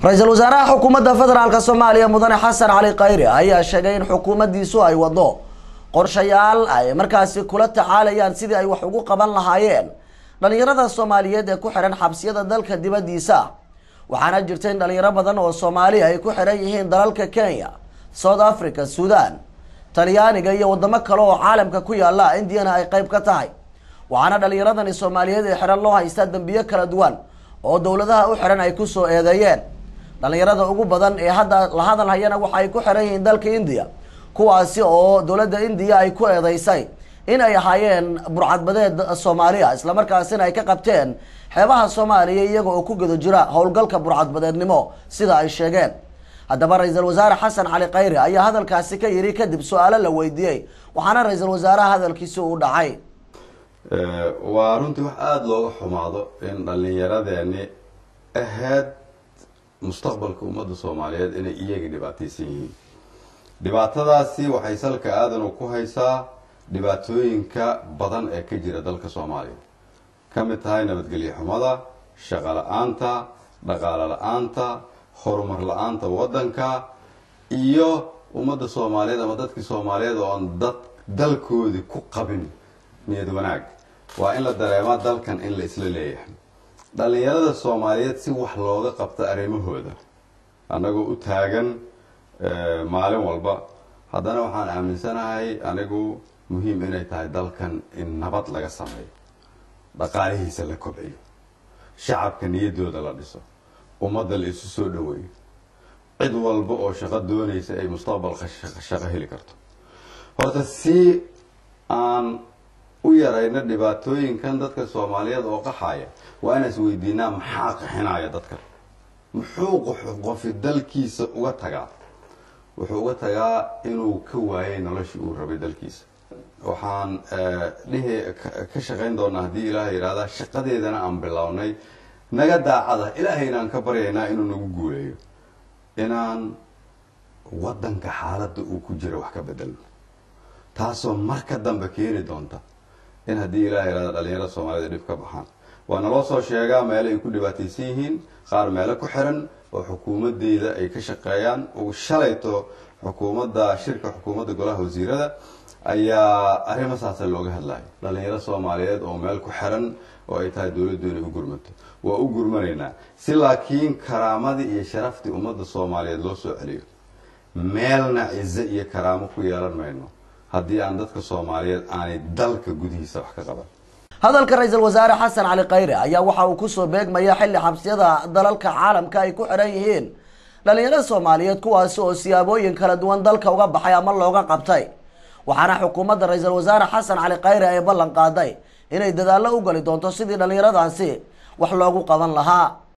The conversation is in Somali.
ra-iisul wasaaraha xukuumadda federaalk soomaaliya mudane xasan cali khayre ayaa sheegay in xukuumaddiisu ay wado qorshayaal ay markaasi kula tacaalayaan sidii ay wax ugu qaban lahaayeen dhalinyarada soomaaliyeed ee ku xihan xabsiyada dalka dibaddiisa waxaana jirta in dhalinyaro badan oo soomaali ay ku xihan yihiin dalalka kenya south africa suudan talyaaniga iyo wadamo kale oo caalamka ku yaala indiyana ay qeyb ka tahay waxaana dhalinyaradani soomaaliyeed ee xihan loo haystaa dembiyo kala duwan oo dowladaha u xihan ay kusoo eedeeyeen dhalinyarada ugu badan ee hadda la hadal hayana waxa ay ku xihan yihiin dalka indiya kuwaasi oo dowladda indiya ay ku eedeysay in ay ahaayeen burcadbadeed soomaaliya islamarkaasina ay ka qabteen xeebaha soomaaliya iyaga oo ku guda jira howlgalka burcadbadeednimo sida ay sheegeen haddaba ra-iisul wasaare xasan cali khayre ayaa hadalkaasi ka yiri kadib su-aalo la weydiiyey waxaana ra-iisul wasaaraha hadalkiisi u dhacay waa runtii wax aada looga xumaado in dhallinyaradeeni ahayd mustaqbalka ummadda soomaaliyeed inay iyaga dhibaataysan yihiin dhibaatadaasi waxay salka aadanu ku haysaa dhibaatooyinka badan ee ka jira dalka soomaaliya ka mid tahay nabadgelyo xumada shaqo la-aanta dhaqaalo la-aanta horumar la-aanta waddanka iyo ummadda soomaaliyeed ama dadkii soomaaliyeed oo aan dad dalkoodii ku qabin niyad wanaag waa in la dareemaa dalkan in la isla leeyahay dhallinyarada soomaaliyeed si wax looga qabta arrimahooda annagoo u taagan maalin walba haddana waxaan aaminsanahay anigu muhiim inay tahay dalkan in nabad laga sameeyo dhaqaalihiisa la kobciyo shacabka niyaddooda la dhiso ummadda la isu soo dhaweeyo cid walba oo shaqo doonaysa ay mustaqbalka shaqo heli karto horta si aan u yarayno dhibaatooyinkan dadka soomaaliyeed oo qaxaya waa inaan is weydiinaa maxaa qaxinaya dadka muxuu qofi dalkiisa uga tagaa wuxuu uga tagaa inuu ka waayay noloshii uu rabay dalkiisa waxaan dhihi ka shaqayn doonaa haddii ilaahay yidhahdaa shaqadeedana aan bilownay naga daacada ilaahayna aan ka baryaynaa inuu nagu guuleeyo inaan waddanka xaaladda uu ku jiro wax ka bedelno taasoo marka dambe keeni doonta in haddii ilahay yidhahda dhalinyarada soomaaliyed dhib ka baxaan waa naloo soo sheegaa meelo ay ku dhibaataysan yihiin qaar meelo ku xiran oo xukuumadeyda ay ka shaqeeyaan uu shalayto xukuumadda shirka xukuumadda golaha wasiirada ayaa arrimo saasa looga hadlayo dhalinyaro soomaaliyeed oo meel ku xiran oo ay tahay dowladdu inay u gurmato waa u gurmanaynaa si laakiin karaamadii iyo sharaftii ummadda soomaaliyeed loo soo celiyo meelna cizo iyo karaamo ku yeelan mayno haddii aan dadka soomaaliyeed aanay dalka gudihiisa wax ka qaban hadalka ra-iisul wasaare xasan cali khayre ayaa waxa uu kusoo beegmaya xilli xabsiyada dalalka caalamka ay ku xihan yihiin dhalinyarada soomaaliyeed kuwaasi oo siyaabooyin kala duwan dalka uga baxay ama looga qabtay waxaana xukuumadda ra-iisul wasaare xasan cali khayre ay ballan qaaday inay dadaallo u gali doonto sidii dhalinyaradaasi wax loogu qaban lahaa